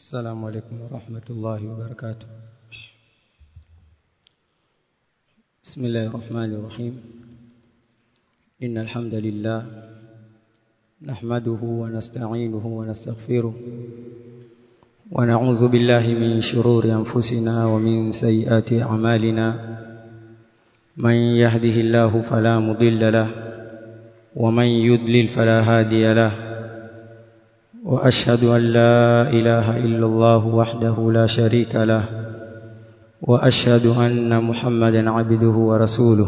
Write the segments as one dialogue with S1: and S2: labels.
S1: السلام عليكم ورحمة الله وبركاته بسم الله الرحمن الرحيم إن الحمد لله نحمده ونستعينه ونستغفره ونعوذ بالله من شرور أنفسنا ومن سيئات أعمالنا من يهده الله فلا مضل له ومن يضلل فلا هادي له وأشهد أن لا إله إلا الله وحده لا شريك له وأشهد أن محمدا عبده ورسوله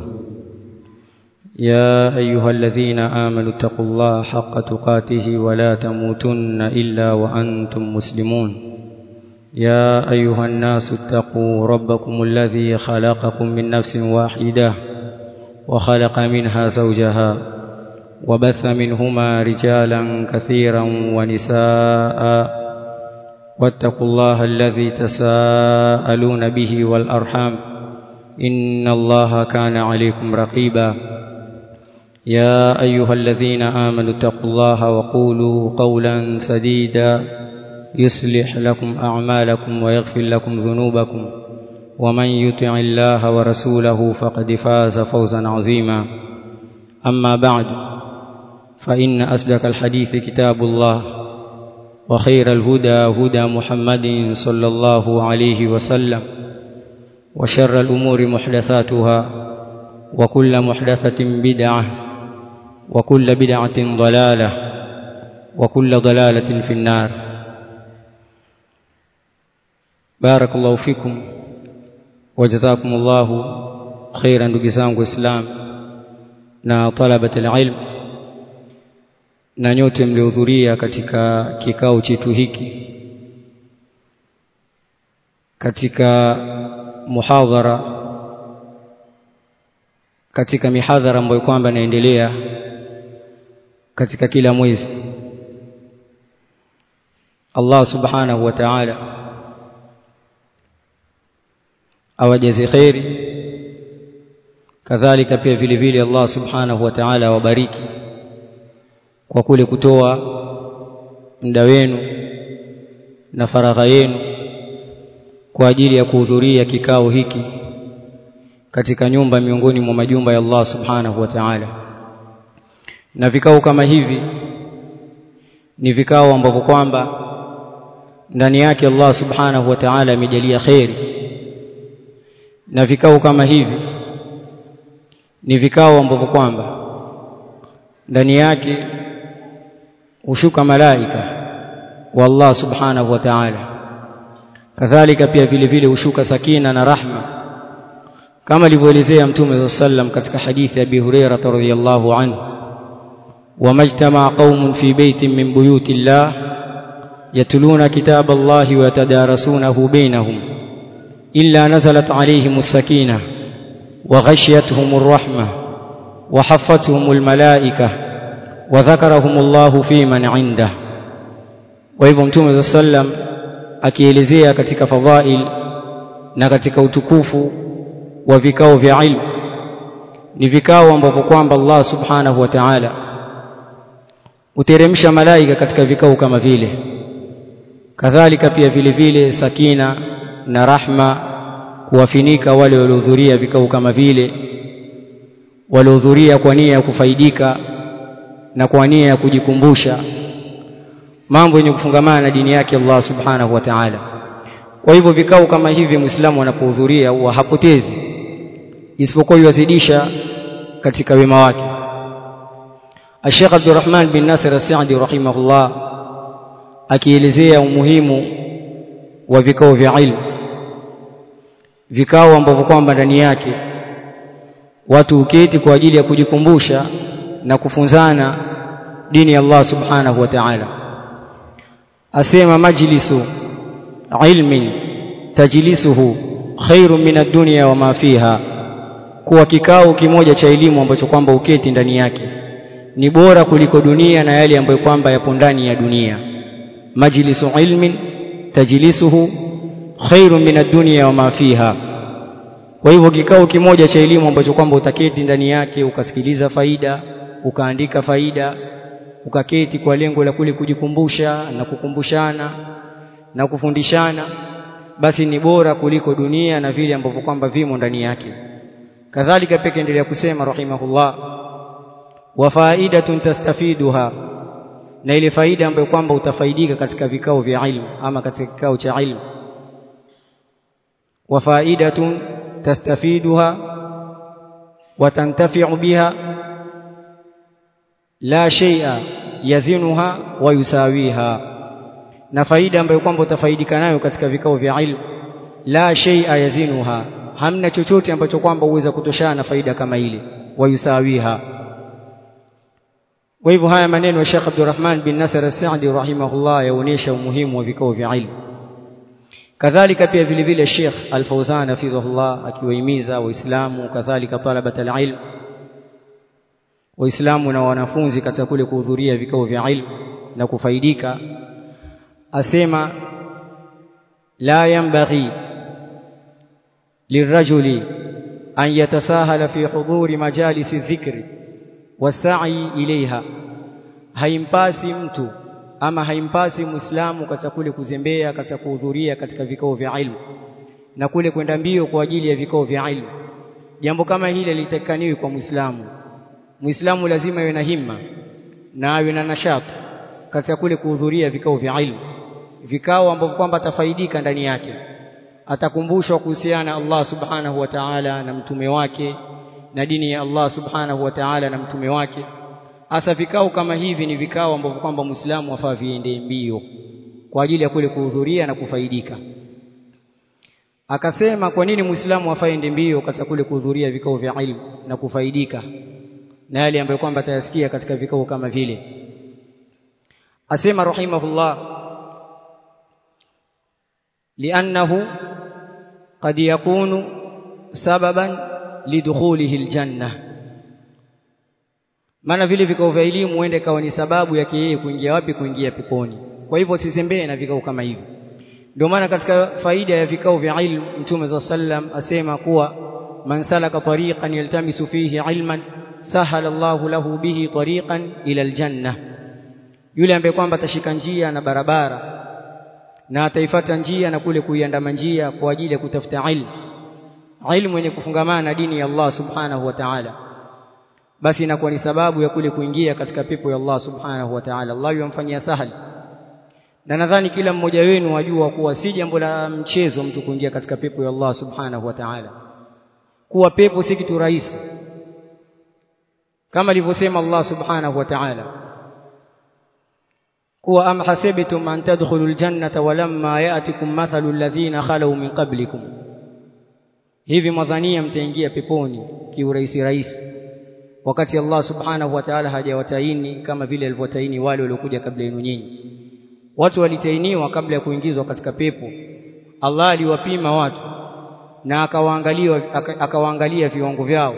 S1: يا أيها الذين آمنوا اتقوا الله حق تقاته ولا تموتن إلا وأنتم مسلمون يا أيها الناس اتقوا ربكم الذي خلقكم من نفس واحدة وخلق منها زوجها وبث منهما رجالا كثيرا ونساء واتقوا الله الذي تساءلون به والأرحام إن الله كان عليكم رقيبا يا أيها الذين آمنوا اتقوا الله وقولوا قولا سديدا يصلح لكم أعمالكم ويغفر لكم ذنوبكم ومن يطع الله ورسوله فقد فاز فوزا عظيما أما بعد فإن أصدق الحديث كتاب الله وخير الهدى هدى محمد صلى الله عليه وسلم وشر الأمور محدثاتها وكل محدثة بدعة وكل بدعة ضلالة وكل ضلالة في النار بارك الله فيكم وجزاكم الله خيرا ndugu zangu islam na talabat alilm na nyote mliohudhuria katika kikao chetu hiki katika muhadhara katika mihadhara ambayo kwamba inaendelea katika kila mwezi Allah subhanahu wa ta'ala awajaze khairi kadhalika pia vile vile Allah subhanahu wa ta'ala awabariki kwa kule kutoa muda wenu na faragha yenu kwa ajili ya kuhudhuria kikao hiki katika nyumba miongoni mwa majumba ya Allah subhanahu wa ta'ala na vikao kama hivi ni vikao ambavyo kwamba ndani yake Allah subhanahu wa ta'ala amejalia khairi na vikao kama hivi ni vikao ambavyo kwamba ndani yake hushuka malaika wa Allah subhanahu wa ta'ala kadhalika pia vile vile hushuka sakina na rahma kama alivyoelezea mtume sallam katika hadithi ya Abi Hurairah radhiyallahu anhu wamajtama qaumun fi baitin min buyuti Allah yatluna kitab Allah wa yatadarasunahu bainahum illa nazalat alayhim as-sakinah wa ghashiyatuhum ar-rahmah wa haffathum al-malaikah wa dhakarahum Allah fi man 'indah kwa hivyo mtume sallam akielezea katika fadhail na katika utukufu wa vikao vya ilmu ni vikao ambavyo kwamba Allah subhanahu wa ta'ala uteremsha malaika katika vikao kama vile kadhalika pia vile vile sakina na rahma kuwafinika wale waliohudhuria vikao kama vile waliohudhuria kwa nia ya kufaidika na kwa nia ya kujikumbusha mambo yenye kufungamana na dini yake Allah subhanahu wa ta'ala kwa hivyo vikao kama hivi muislamu anapohudhuria huwa hapotezi isipokuwa yuwazidisha katika wema wake Sheikh Abdurrahman bin Nasir As-Sa'di rahimahullah akielezea umuhimu wa vikao vya ilmu vikao ambavyo kwamba ndani yake watu uketi kwa ajili ya kujikumbusha na kufunzana dini ya Allah subhanahu wa ta'ala asema majlisu ilmin tajlisuhu khairu min ad-dunya wa ma fiha kuwa kikao kimoja cha elimu ambacho kwamba uketi ndani yake ni bora kuliko dunia na yale ambayo kwamba yapo ndani ya dunia majlisu ilmin tajlisuhu khairu min ad-dunya wa ma fiha kwa hivyo kikao kimoja cha elimu ambacho kwamba utaketi ndani yake ukasikiliza faida ukaandika faida ukaketi kwa lengo la kule kujikumbusha na kukumbushana na kufundishana basi ni bora kuliko dunia na vile ambavyo kwamba vimo ndani yake kadhalika pia endelea kusema rahimahullah wa faidatun tastafiduha na ile faida ambayo kwamba utafaidika katika vikao vya ilmu ama katika kikao cha ilmu wa faidatun tastafiduha wa tantafi'u biha la shay'a yazinuha wa yusawiha na faida ambayo kwamba utafaidika nayo katika vikao vya ilmu la shay'a yazinuha hamna chochote ambacho kwamba uweza kutoshana na faida kama ile wa yusawiha kwa hivyo haya maneno ya Sheikh Abdurrahman bin Nasir As-Sa'di rahimahullah yaonesha umuhimu wa vikao vya ilmu kadhalika pia vile vile Sheikh Al-Fawzan hafidhahullah akiwahimiza waislamu kadhalika talabat al-ilm waislamu na wanafunzi katika kule kuhudhuria vikao vya ilmu na kufaidika asema la yanbaghi lirajuli an yatasahala fi hudhuri majalisi dhikri wasai ilaiha haimpasi mtu ama haimpasi muislamu katika kule kuzembea katika kuhudhuria katika vikao vya ilmu na kule kwenda mbio kwa ajili ya vikao vya ilmu jambo kama hili litakaniwi kwa muislamu muislamu lazima iwe na himma na awe na nashati katika kule kuhudhuria vikao vya ilmu vikao ambavyo kwamba atafaidika ndani yake atakumbushwa kuhusiana na Allah subhanahu wa ta'ala na mtume wake na dini ya Allah subhanahu wa ta'ala na mtume wake hasa vikao kama hivi ni vikao ambavyo kwamba muislamu afaa viende mbio kwa ajili ya kule kuhudhuria na kufaidika akasema kwa nini muislamu afaende mbio katika kule kuhudhuria vikao vya ilmu na kufaidika na yale ambayo kwamba atayasikia katika vikao kama vile asema rahimahullah li'annahu qad yakunu sababan lidukhulihi aljanna maana vile vikao vya elimu huende kawa ni sababu yake yeye kuingia wapi kuingia peponi kwa hivyo sisembee na vikao kama hivi ndio maana katika faida ya vikao vya ilmu mtume za sallam asema kuwa man salaka tariqan yaltamisu fihi ilman sahala Allahu lahu bihi tariqan ila aljanna yule ambaye kwamba atashika njia na barabara na ataifata njia na kule kuiandama njia kwa ajili ya kutafuta ilmu ilmu yenye kufungamana na dini ya Allah subhanahu wa ta'ala basi inakuwa ni sababu ya kule kuingia katika pepo ya Allah subhanahu wa ta'ala Allah yamfanyia sahali na nadhani kila mmoja wenu wajua kuwa si jambo la mchezo mtu kuingia katika pepo ya Allah subhanahu wa ta'ala kuwa pepo si kitu rahisi kama alivyosema Allah subhanahu wa ta'ala kuwa am hasibtum an tadkhulul jannata walamma ya'tikum mathalu alladhina khalu min qablikum hivi mwadhania mtaingia peponi kiurahisi rahisi wakati Allah subhanahu wa ta'ala hajawataini kama vile alivyotaini wale waliokuja kabla yenu nyinyi watu walitainiwa kabla ya kuingizwa katika pepo Allah aliwapima watu na akawaangalia akawaangalia viwango vyao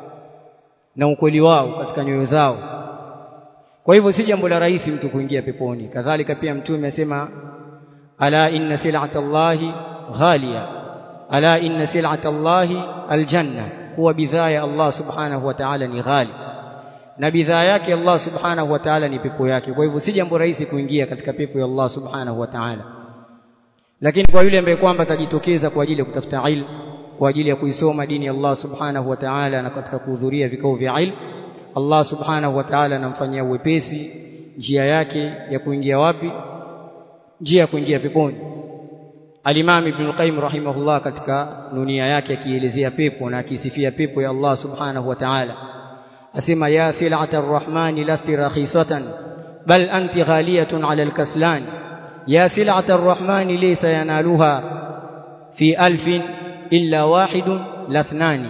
S1: na ukweli wao katika nyoyo zao kwa hivyo si jambo la rahisi mtu kuingia peponi kadhalika pia mtume amesema ala inna sil'ata Allahi ghaliya ala inna sil'ata Allahi aljanna kuwa bidhaa ya Allah subhanahu wa ta'ala ni ghali na bidhaa yake Allah subhanahu wa ta'ala ni pepo yake kwa hivyo si jambo rahisi kuingia katika pepo ya Allah subhanahu wa ta'ala lakini kwa yule ambaye kwamba atajitokeza kwa ajili ya kutafuta ilmu kwa ajili ya kuisoma dini ya Allah subhanahu wa ta'ala na katika kuhudhuria vikao vya ilmu Allah subhanahu wa ta'ala anamfanyia uwepesi njia yake ya kuingia wapi njia ya kuingia peponi Al-Imam Ibn Qayyim rahimahullah katika nunia yake akielezea pepo na akisifia pepo ya Allah subhanahu wa ta'ala asema ya sil'ata ar-rahman lasti rakhisatan bal anti ghaliyatun 'ala al-kaslan ya sil'ata ar-rahman laysa yanaluha fi alfin illa wahidun lathnani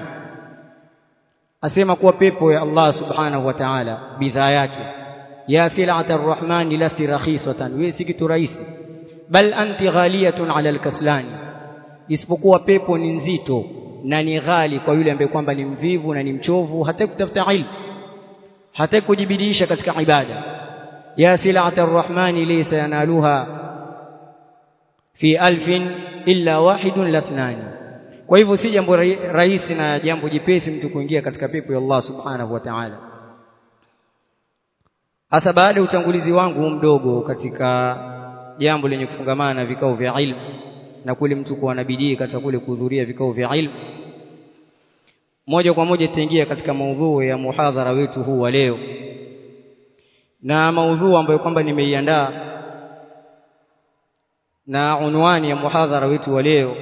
S1: asema kuwa pepo ya Allah subhanahu wa ta'ala bidhaa yake ya sil'ata ar-rahman lasti rakhisatan wewe si kitu rahisi bal anti ghaliyatun 'ala al-kaslan isipokuwa pepo ni nzito na ni ghali kwa yule ambaye kwamba ni mvivu na ni mchovu hata kutafuta ilmu hata kujibidisha katika ibada ya sil'ata ar-rahman laysa yanaluha fi alfin illa wahidun lathnani kwa hivyo si jambo rahisi na jambo jipesi mtu kuingia katika pepo ya Allah subhanahu wa ta'ala hasa baada ya utangulizi wangu mdogo katika jambo lenye kufungamana na vikao vya ilmu na kule mtu kuwa na bidii katika kule kuhudhuria vikao vya ilmu moja kwa moja tutaingia katika maudhui ya muhadhara wetu huu wa leo na maudhui ambayo kwamba nimeiandaa na unwani ya muhadhara wetu wa leo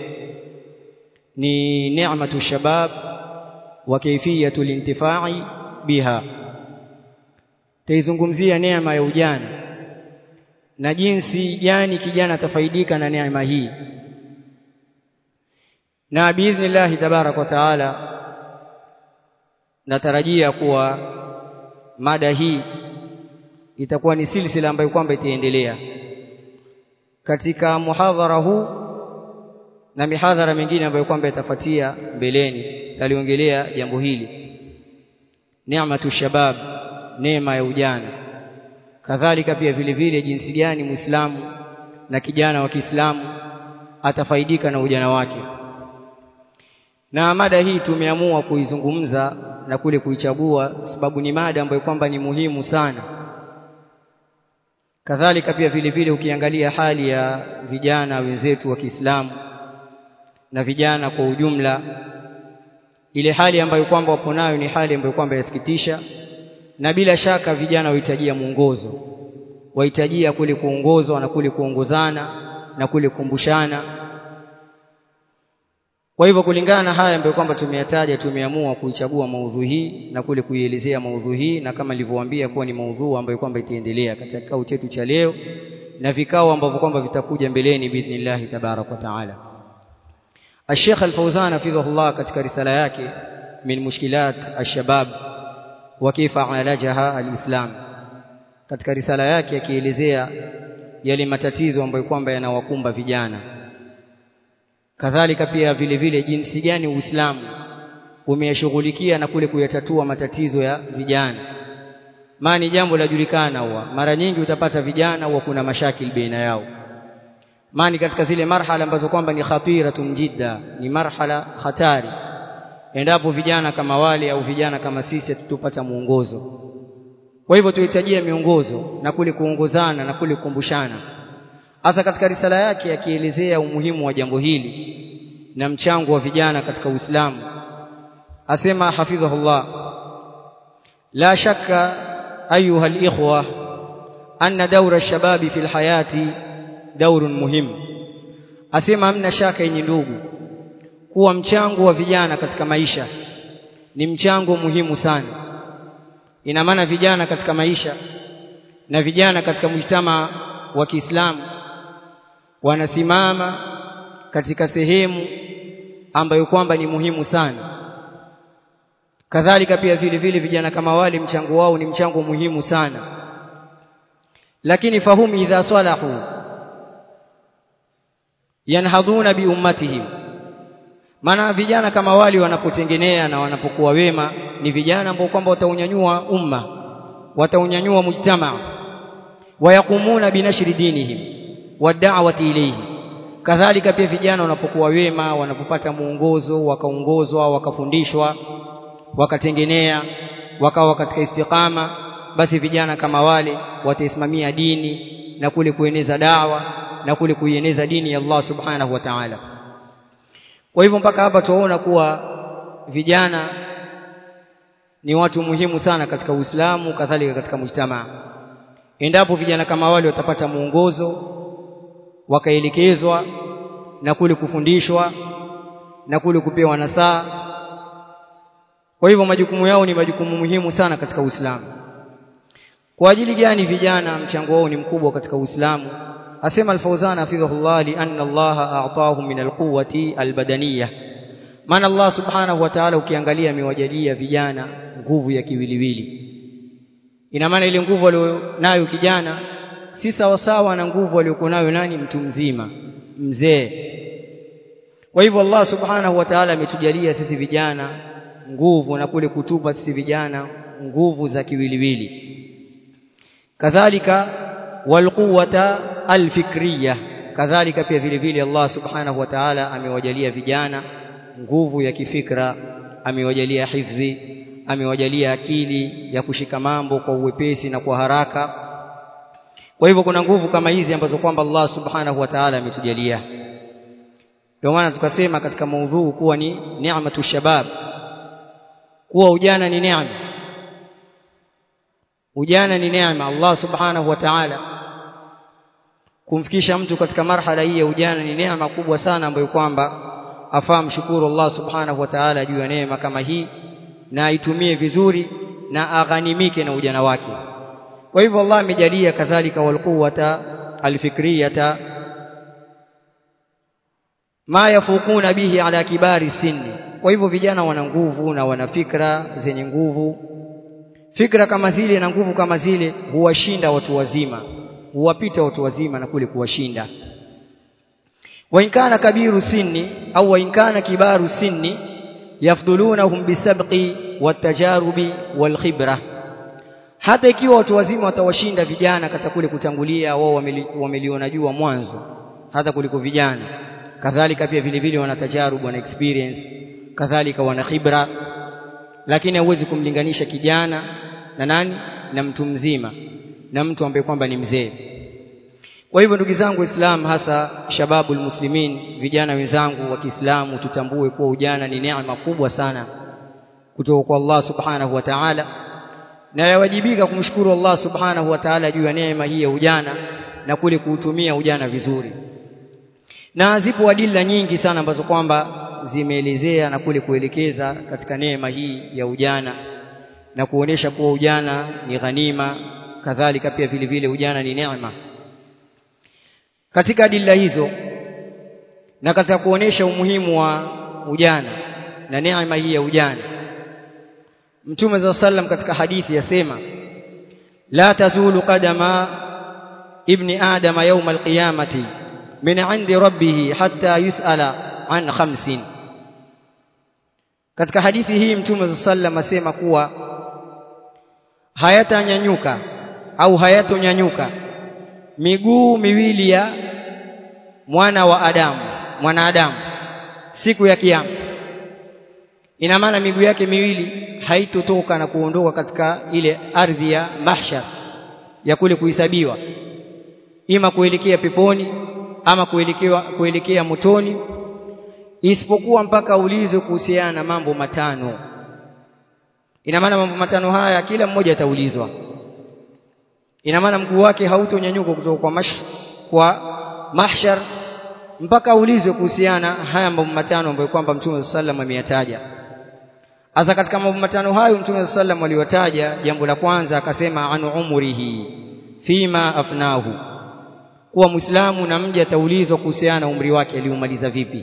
S1: ni ni'matu shabab wa kayfiyatu lintifai biha taizungumzia neema ya ujana na jinsi gani kijana atafaidika na neema hii na biidhnillahi tabarak wa taala natarajia kuwa mada hii itakuwa ni silsila ambayo kwamba itaendelea katika muhadhara huu na mihadhara mingine ambayo kwamba itafuatia mbeleni taliongelea jambo hili neematu shabab neema ya ujana kadhalika pia vile vile jinsi gani muislamu na kijana wa Kiislamu atafaidika na ujana wake na mada hii tumeamua kuizungumza na kule kuichagua sababu ni mada ambayo kwamba ni muhimu sana kadhalika pia vile vile ukiangalia hali ya vijana wenzetu wa Kiislamu na vijana kwa ujumla ile hali ambayo kwamba wapo nayo ni hali ambayo kwamba yasikitisha na bila shaka vijana wahitajia mwongozo wahitajia kule kuongozwa na kule kuongozana na kule kukumbushana kwa hivyo kulingana na haya ambayo kwamba tumeyataja tumeamua kuichagua maudhui hii na kule kuielezea maudhui hii na kama nilivyowaambia kuwa ni maudhui ambayo kwamba itaendelea katika kikao chetu cha leo na vikao ambavyo kwamba vitakuja mbeleni biidhnillah tabarak wa taala الشيخ الفوزان حفظه الله katika risala yake min mushkilat alshabab wa kaifa alajaha alislam katika risala yake akielezea yale matatizo ambayo kwamba yanawakumba vijana kadhalika pia vile vile jinsi gani Uislamu umeyashughulikia na kule kuyatatua matatizo ya vijana maana jambo lajulikana huwa mara nyingi utapata vijana huwa kuna mashakil baina yao maana katika zile marhala ambazo kwamba ni khatiratun jidda ni marhala hatari endapo vijana kama wale au vijana kama sisi tutupata muongozo kwa hivyo tuhitajia miongozo na kule kuongozana na kule kukumbushana hasa katika risala yake akielezea umuhimu wa jambo hili na mchango wa vijana katika Uislamu asema hafidhahullah la shakka ayuha alikhwa anna dawra ash-shababi fil hayati daurun muhimu asema hamna shaka yenye ndugu kuwa mchango wa vijana katika maisha ni mchango muhimu sana ina maana vijana katika maisha na vijana katika mujtama wa Kiislamu wanasimama katika sehemu ambayo kwamba ni muhimu sana kadhalika pia vile vile vijana kama wale mchango wao ni mchango muhimu sana lakini fahumu idha salahu yanhadhuna bi ummatihim maana vijana kama wali wanapotengenea na wanapokuwa wema ni vijana ambao kwamba wataunyanyua umma wataunyanyua mujtamaa wayakumuna binashri dinihim wad'awati ilayhi kadhalika pia vijana wanapokuwa wema wanapopata muongozo wakaongozwa wakafundishwa wakatengenea wakawa katika istiqama basi vijana kama wale wataisimamia dini na kule kueneza dawa na kule kuieneza dini ya Allah subhanahu wa ta'ala kwa hivyo mpaka hapa tunaona kuwa vijana ni watu muhimu sana katika Uislamu kadhalika katika mujtamaa endapo vijana kama wale watapata muongozo wakaelekezwa na kule kufundishwa na kule kupewa nasaa kwa hivyo majukumu yao ni majukumu muhimu sana katika Uislamu kwa ajili gani vijana mchango wao ni mkubwa katika Uislamu asema al-Fawzan hafidhahullah li anna Allah a'tahum min al-quwwati al-badaniyah maana Allah subhanahu wa ta'ala ukiangalia amewajalia vijana nguvu ya kiwiliwili ina maana ile nguvu aliyonayo kijana si sawa sawa na nguvu aliyokuwa nayo nani mtu mzima mzee kwa hivyo Allah subhanahu wa ta'ala ametujalia sisi vijana nguvu na kule kutupa sisi vijana nguvu za kiwiliwili kadhalika walquwata alfikriya kadhalika pia vile vile Allah subhanahu wa ta'ala amewajalia vijana nguvu ya kifikra amewajalia hifdhi amewajalia akili ya kushika mambo kwa uwepesi na kwa haraka kwa hivyo kuna nguvu kama hizi ambazo kwamba Allah subhanahu wa ta'ala ametujalia ndio maana tukasema katika maudhuu kuwa ni ni'matu shabab kuwa ujana ni neema ujana ni neema Allah subhanahu wa ta'ala kumfikisha mtu katika marhala hii ya ujana ni neema kubwa sana ambayo kwamba afaa mshukuru Allah subhanahu wa ta'ala juu ya neema kama hii na aitumie vizuri na aghanimike na ujana wake kwa hivyo Allah amejalia kadhalika walquwata alfikriyata ma yafukuna bihi ala kibari sinni kwa hivyo vijana wana nguvu na wana fikra zenye nguvu fikra kama zile na nguvu kama zile huwashinda watu wazima huwapita watu wazima na kule kuwashinda wa inkana kabiru sinni au wa inkana kibaru sinni yafdhulunahum bisabqi watajarubi walkhibra hata ikiwa watu wazima watawashinda vijana katika kule kutangulia wao wameli, wameliona jua mwanzo hata kuliko vijana kadhalika pia vile vile wana tajarubu wana experience kadhalika wana khibra lakini hauwezi kumlinganisha kijana na nani na mtu mzima na mtu ambaye kwamba ni mzee kwa hivyo ndugu zangu waislamu hasa shababul muslimin vijana wenzangu wa Kiislamu tutambue kuwa ujana ni neema kubwa sana kutoka kwa Allah subhanahu wa ta'ala na yawajibika kumshukuru Allah subhanahu wa ta'ala juu ya neema hii ya ujana na kule kuutumia ujana vizuri na zipo adila nyingi sana ambazo kwamba zimeelezea na kule kuelekeza katika neema hii ya ujana na kuonesha kuwa ujana ni ghanima kadhalika pia vile vile ujana ni neema katika adila hizo na katika kuonesha umuhimu wa ujana na neema hii ya ujana Mtume za sallam katika hadithi yasema la tazulu qadama ibni adama yawm alqiyamati min 'indi rabbih hatta yus'ala an khamsin katika hadithi hii Mtume za sallam asema kuwa hayatanyanyuka au hayatonyanyuka miguu miwili ya mwana wa Adamu mwanadamu siku ya kiyama ina maana miguu yake miwili haitotoka na kuondoka katika ile ardhi ya mahshar ya kule kuhesabiwa ima kuelekea peponi ama kuelekea kuelekea motoni isipokuwa mpaka ulizwe kuhusiana na mambo matano ina maana mambo matano haya kila mmoja ataulizwa ina maana mguu wake hautonyanyuka kutoka kwa mash kwa mahshar mpaka aulizwe kuhusiana haya mambo matano ambayo kwamba Mtume sallam ameyataja Asa katika mambo matano hayo Mtume sallam aliwataja jambo la kwanza akasema anu umrihi fima afnahu kuwa Muislamu na mja ataulizwa kuhusiana na umri wake aliumaliza vipi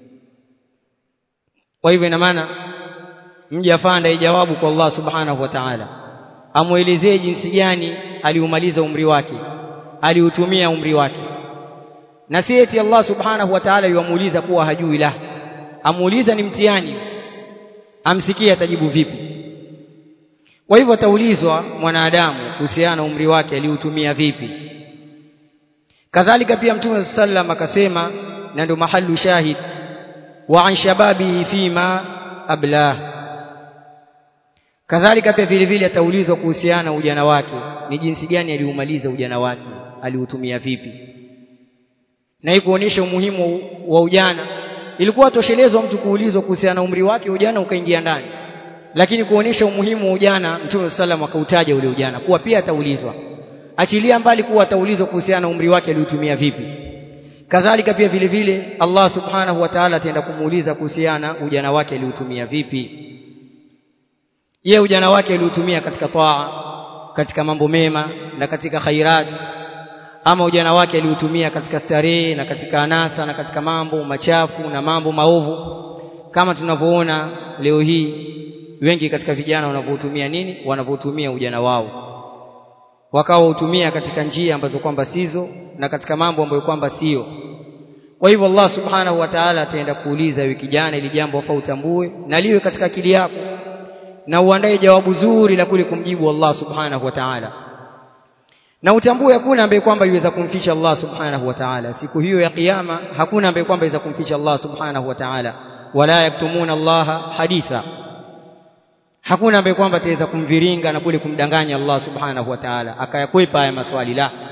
S1: kwa hivyo ina maana mja afanda ijawabu kwa Allah subhanahu wa ta'ala amuelezee jinsi gani aliumaliza umri wake aliutumia umri wake na si eti Allah subhanahu wa ta'ala yuamuuliza kuwa hajui la amuuliza ni mtihani amsikie atajibu vipi kwa hivyo ataulizwa mwanadamu kuhusiana na umri wake aliutumia vipi kadhalika pia mtume sallam akasema na ndio mahallu shahid wa an shababihi fima ablah kadhalika pia vile vile ataulizwa kuhusiana na ujana wake ni jinsi gani aliumaliza ujana wake aliutumia vipi na hii kuonyesha umuhimu wa ujana ilikuwa toshelezwa mtu kuulizwa kuhusiana na umri wake ujana ukaingia ndani lakini kuonyesha umuhimu wa ujana mtume sallam akautaja ule ujana kuwa pia ataulizwa achilia mbali kuwa ataulizwa kuhusiana na umri wake aliutumia vipi kadhalika pia vile vile Allah subhanahu wa ta'ala ataenda kumuuliza kuhusiana ujana wake aliutumia vipi ye ujana wake aliutumia katika taa katika mambo mema na katika khairat ama ujana wake aliutumia katika starehe na katika anasa na katika mambo machafu na mambo maovu kama tunavyoona leo hii wengi katika vijana wanavyotumia nini wanavyotumia ujana wao wakawa utumia katika njia ambazo kwamba sizo na katika mambo ambayo kwamba sio kwa hivyo Allah subhanahu wa ta'ala ataenda kuuliza wiki jana ili jambo afa utambue na liwe katika akili yako na uandae jawabu zuri la kule kumjibu Allah subhanahu wa ta'ala na utambue hakuna ambaye kwamba yuweza kumficha Allah subhanahu wa ta'ala siku hiyo ya kiyama hakuna ambaye kwamba yuweza kumficha Allah subhanahu wa ta'ala wala yaktumuna Allah haditha hakuna ambaye kwamba ataweza kumviringa na kule kumdanganya Allah subhanahu wa ta'ala akayakwepa haya maswali la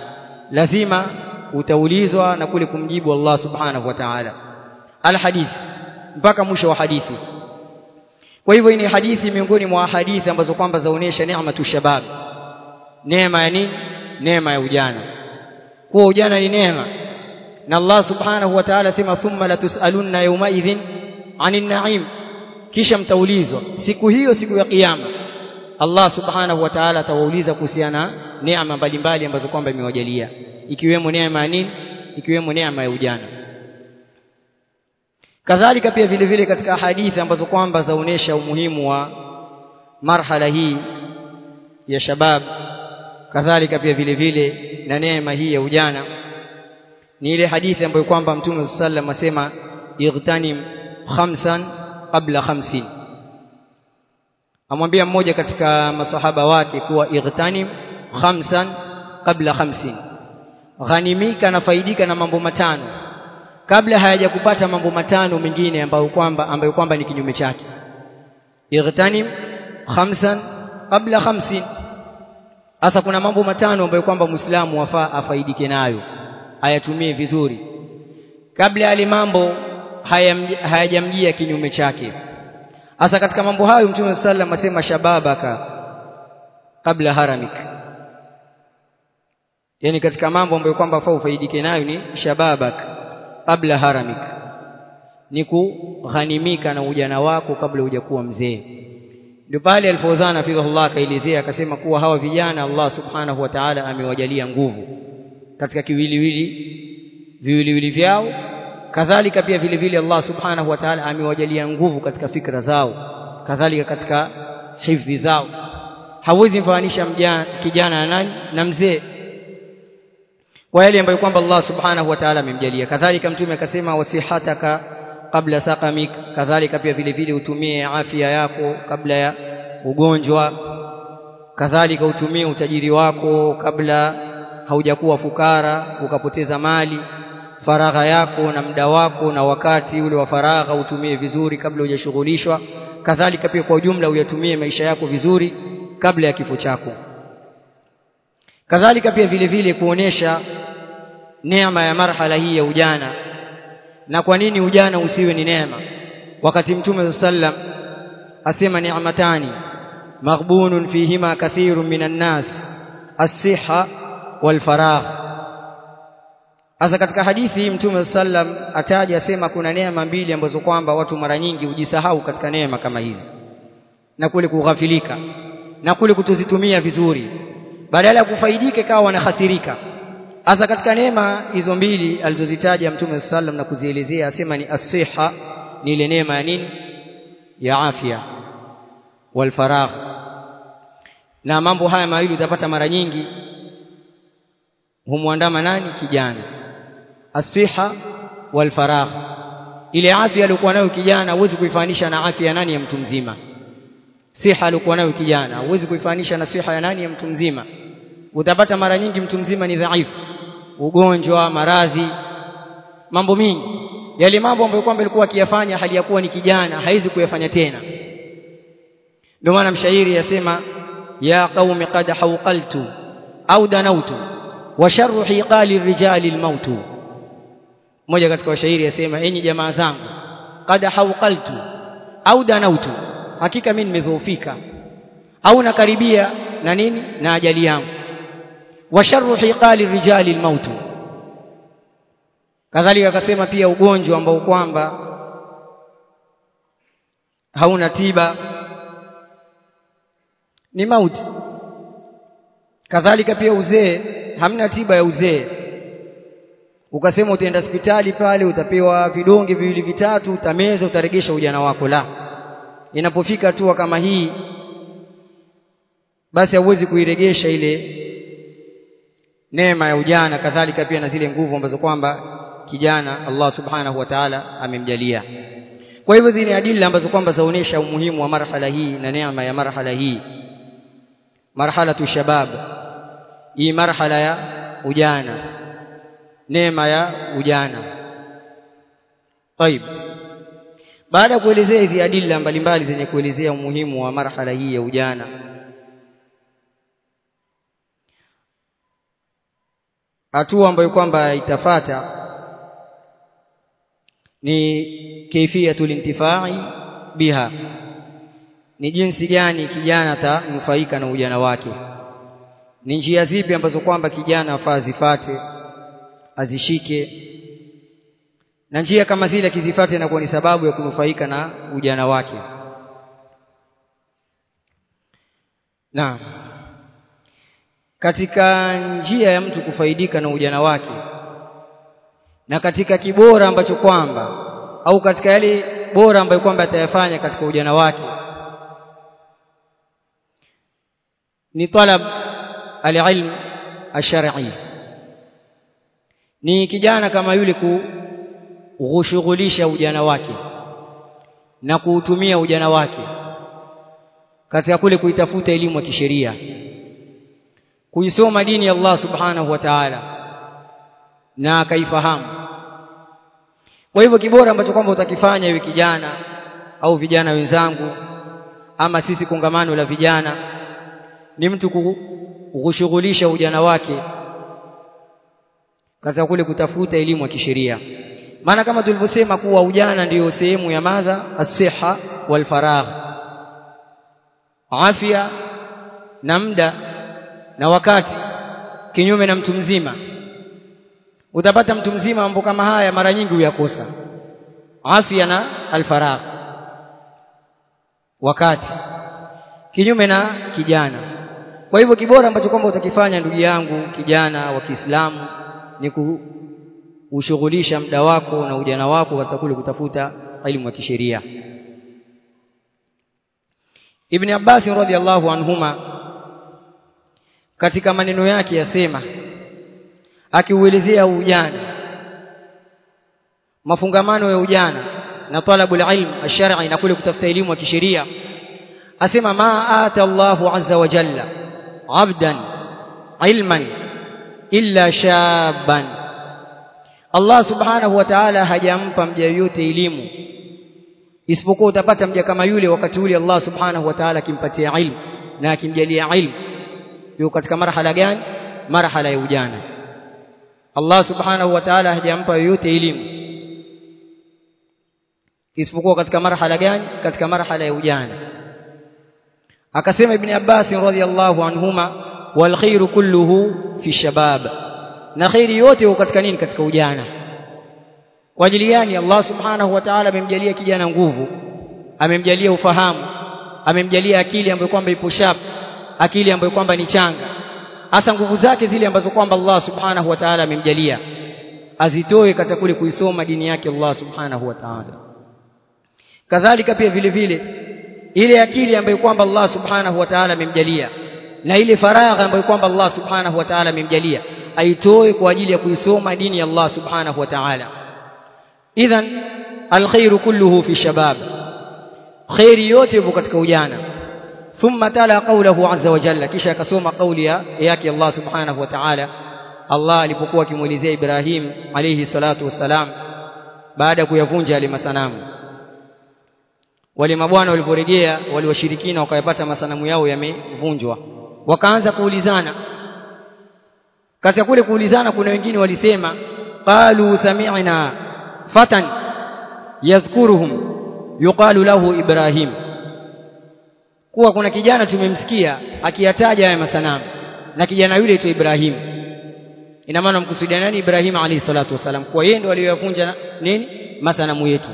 S1: lazima utaulizwa na kule kumjibu Allah subhanahu wa ta'ala alhadith mpaka mwisho wa hadithi kwa hivyo hii ni hadithi miongoni mwa hadithi ambazo kwamba zaonesha neema tu shabab neema ya nini neema ya ujana kuwa ujana ni neema na Allah subhanahu wa ta'ala sema thumma latusalunna yawma idhin anin na'im kisha mtaulizwa siku hiyo siku ya kiyama Allah subhanahu wa ta'ala atawauliza kuhusiana neema mbalimbali ambazo kwamba imewajalia ikiwemo neema ya nini ikiwemo neema ya ujana kadhalika pia vile vile katika hadithi ambazo kwamba zaonesha umuhimu wa marhala hii ya shabab kadhalika pia vile vile na neema hii ya ujana ni ile hadithi ambayo kwamba mtume sallam asema igtanim khamsan qabla khamsin amwambia mmoja katika masahaba wake kuwa igtanim khamsan qabla khamsin ghanimika na faidika na mambo matano kabla hayajakupata mambo matano mengine ambayo kwamba ambayo kwamba ni kinyume chake igtanim khamsan qabla khamsin hasa kuna mambo matano ambayo kwamba Muislamu wafaa afaidike nayo ayatumie vizuri kabla yale mambo hayajamjia kinyume chake hasa katika mambo hayo Mtume sallam asema shababaka kabla haramik yani katika mambo ambayo kwamba faa ufaidike nayo ni shababak kabla haramik ni kughanimika na ujana wako kabla hujakuwa mzee ndio pale alipozana fidhullah akaelezea akasema kuwa hawa vijana Allah subhanahu wa ta'ala amewajalia nguvu katika kiwiliwili viwiliwili vyao kadhalika pia vile vile Allah subhanahu wa ta'ala amewajalia nguvu katika fikra zao kadhalika katika hifdhi zao hawezi mfananisha kijana na nani na mzee kwa yale ambayo kwamba Allah subhanahu wa ta'ala amemjalia kadhalika mtume akasema wasihataka kabla sakamik kadhalika pia vile vile utumie afya yako kabla ya ugonjwa kadhalika utumie utajiri wako kabla haujakuwa fukara ukapoteza mali faragha yako na muda wako na wakati ule wa faragha utumie vizuri kabla hujashughulishwa kadhalika pia kwa ujumla uyatumie maisha yako vizuri kabla ya kifo chako kadhalika pia vile vile kuonesha neema ya marhala hii ya ujana na kwa nini ujana usiwe ni neema wakati mtume sallam asema ni'matani maghbunun fihima kathirun minan nas as-siha wal faragh Asa katika hadithi hii Mtume sallam ataja asema kuna neema mbili ambazo kwamba watu mara nyingi hujisahau katika neema kama hizi na kule kughafilika na kule kutozitumia vizuri badala ya kufaidika kawa wanahasirika Asa katika neema hizo mbili alizozitaja Mtume sallam na kuzielezea asema ni asiha ni ile neema ya nini ya afya wal faragh na mambo haya mawili utapata mara nyingi humwandama nani kijana asiha wal faragh ile afya aliyokuwa nayo kijana huwezi kuifanisha na afya ya nani ya mtu mzima siha aliyokuwa nayo kijana huwezi kuifanisha na siha ya nani ya mtu mzima utapata mara nyingi mtu mzima ni dhaifu ugonjwa maradhi mambo mingi yale mambo ambayo kwamba alikuwa akiyafanya hali ya kuwa ni kijana haizi kuyafanya tena ndio maana mshairi yasema ya qaumi qad hawqaltu au danautu wa sharru hiqali rijali almautu mmoja katika washairi yasema enyi jamaa zangu qad hawqaltu au danautu hakika mimi nimedhoofika au nakaribia na nini na ajali yangu wa sharru hiqali rijali almautu kadhalika akasema pia ugonjwa ambao kwamba hauna tiba ni mauti kadhalika pia uzee hamna tiba ya uzee ukasema utaenda hospitali pale utapewa vidonge viwili vitatu utameza utaregesha ujana wako la inapofika hatua kama hii basi hauwezi kuiregesha ile neema ya ujana kadhalika pia na zile nguvu ambazo kwamba kijana Allah subhanahu wa ta'ala amemjalia kwa hivyo zile adila ambazo kwamba zaonesha umuhimu wa marhala hii na neema ya marhala hii marhalatu shabab hii marhala ya ujana neema ya ujana طيب baada ya kuelezea hizi adila mbalimbali zenye kuelezea umuhimu wa marhala hii ya ujana hatua ambayo kwamba itafata ni kaifiyatul intifai biha ni jinsi gani kijana atanufaika na ujana wake ni njia zipi ambazo kwamba kijana afaa azifate azishike na njia kama zile akizifate inakuwa ni sababu ya kunufaika na ujana wake na katika njia ya mtu kufaidika na ujana wake na katika kibora ambacho kwamba au katika yale bora ambayo kwamba atayafanya katika ujana wake ni talab alilm ash-shar'i ni kijana kama yule kushughulisha ujana wake na kuutumia ujana wake katika kule kuitafuta elimu ya kisheria kuisoma dini ya Allah subhanahu wa ta'ala na akaifahamu kwa hivyo kibora ambacho kwamba utakifanya iwe kijana au vijana wenzangu ama sisi kongamano la vijana ni mtu kushughulisha ujana wake katika kule kutafuta elimu ya kisheria maana kama tulivyosema kuwa ujana ndiyo sehemu ya madha as-siha wal faragh afya na muda na wakati kinyume na mtu mzima utapata mtu mzima mambo kama haya mara nyingi huyakosa afya na alfaragh wakati kinyume na kijana kwa hivyo kibora ambacho kwamba utakifanya ndugu yangu kijana wa Kiislamu ni kushughulisha muda wako na ujana wako katika kule kutafuta elimu ya kisheria Ibn Abbas radhiallahu anhuma katika maneno yake yasema akiuelezea ujana mafungamano ya ujana na talabul ilm ash-shar'i na kule kutafuta elimu ya kisheria asema ma ata Allahu azza wa jalla abdan ilman illa shaban Allah subhanahu wa ta'ala hajampa mja yote elimu isipokuwa utapata mja kama yule wakati ule Allah subhanahu wa ta'ala akimpatia ilmu na akimjalia ilmu yuko katika marhala gani marhala ya ujana Allah subhanahu wa ta'ala hajampa yoyote elimu isipokuwa katika marhala gani katika marhala ya ujana akasema ibn Abbas radhiyallahu anhuma wal khairu kulluhu fi shabab na khairi yote huko katika nini katika ujana kwa ajili gani Allah subhanahu wa ta'ala amemjalia kijana nguvu amemjalia ufahamu amemjalia akili ambayo kwamba ipo sharp akili ambayo kwamba ni changa hasa nguvu zake zile ambazo kwamba Allah subhanahu wa ta'ala amemjalia azitoe katika kule kuisoma dini yake Allah subhanahu wa ta'ala kadhalika pia vile vile ile akili ambayo kwamba Allah subhanahu wa ta'ala amemjalia na ile faragha ambayo kwamba Allah subhanahu wa ta'ala amemjalia aitoe kwa ajili ya kuisoma dini ya Allah subhanahu wa ta'ala idhan alkhairu kulluhu fi shabab khairi yote ipo katika ujana thumma tala qawluhu azza wa jalla kisha akasoma kauli yake Allah subhanahu wa ta'ala Allah alipokuwa akimuelezea Ibrahim alayhi salatu wassalam baada ya kuyavunja yale masanamu wale mabwana waliporejea wale washirikina wakayapata masanamu yao yamevunjwa wakaanza kuulizana katika kule kuulizana kuna wengine walisema qalu sami'na fatan yadhkuruhum yuqalu lahu ibrahim kuwa kuna kijana tumemsikia akiyataja haya masanamu na kijana yule aitwa Ibrahim ina maana mkusudia nani Ibrahim alayhi salatu wasalam kwa yeye ndo aliyoyavunja nini masanamu yetu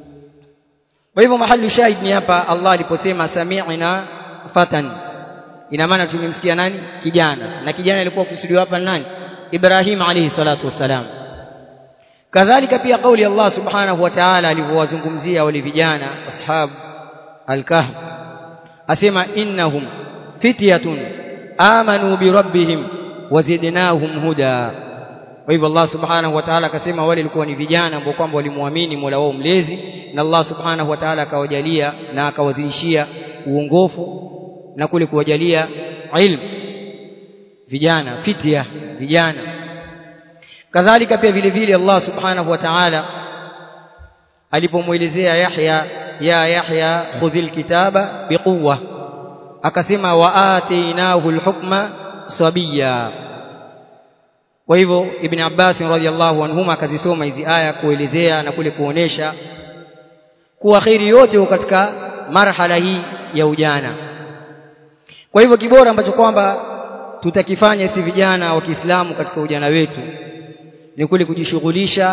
S1: kwa hivyo mahali shahid ni hapa Allah aliposema sami'na fatan ina maana tumemsikia nani kijana na kijana alikuwa kusudiwa hapa nani Ibrahim alayhi salatu wasalam kadhalika pia kauli Allah subhanahu wa ta'ala alivyowazungumzia wale vijana ashab al-kahf asema innahum fityatun amanu bi rabbihim wazidnahum huda kwa hivyo Allah subhanahu wa ta'ala akasema wale walikuwa ni vijana ambao kwamba walimwamini Mola wao mlezi na Allah subhanahu wa ta'ala akawajalia na akawazidishia uongofu na kule kuwajalia ilmu vijana fitya vijana kadhalika pia vile vile Allah subhanahu wa ta'ala alipomuelezea Yahya ya Yahya khudhil kitaba biquwa akasema wa atainahu alhukma sabiya kwa hivyo ibn Abbas radhiallahu anhuma akazisoma hizi aya kuelezea na kule kuonesha kuwa kheri yote katika marhala hii ya ujana kwa hivyo kibora ambacho kwamba tutakifanya si vijana wa Kiislamu katika ujana wetu ni kule kujishughulisha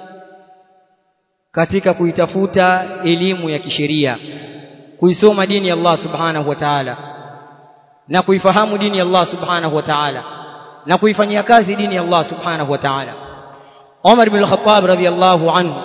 S1: katika kuitafuta elimu ya kisheria kuisoma dini ya Allah subhanahu wa ta'ala na kuifahamu dini ya Allah subhanahu wa ta'ala na kuifanyia kazi dini ya Allah subhanahu wa ta'ala Umar ibn al-Khattab radhiyallahu anhu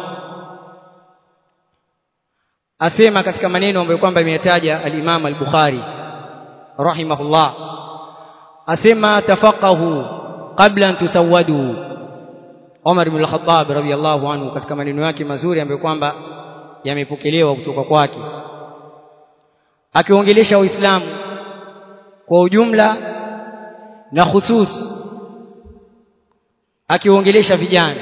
S1: asema katika maneno ambayo kwamba imeyataja al-Imam al-Bukhari rahimahullah asema tafaqahu qabla an tusawwadu Umar ibn al-Khattab radhiyallahu anhu katika maneno yake mazuri ambayo kwamba yamepokelewa kutoka kwake akiongelesha Uislamu kwa ujumla na khusus akiongelesha vijana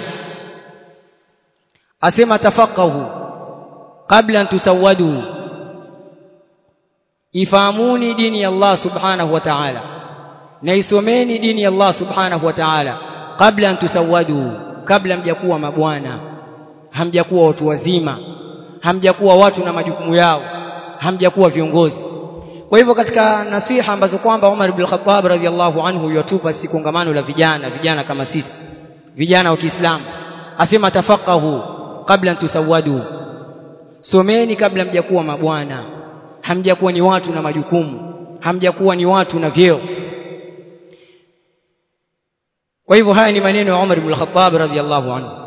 S1: asema tafaqahu kabla an tusawwadu ifahamuni dini ya Allah subhanahu wa ta'ala na isomeni dini ya Allah subhanahu wa ta'ala kabla an tusawwadu kabla mjakuwa mabwana hamjakuwa watu wazima hamjakuwa watu na majukumu yao hamjakuwa viongozi kwa hivyo katika nasiha ambazo kwamba Umar ibn Khattab radhiallahu anhu yatupa si kongamano la vijana vijana kama sisi vijana wa Kiislamu asema tafaqahu kabla tusawadu someni kabla mjakuwa mabwana hamjakuwa ni watu na majukumu hamjakuwa ni watu na vyeo kwa hivyo haya ni maneno ya Umar ibn Khattab radhiallahu anhu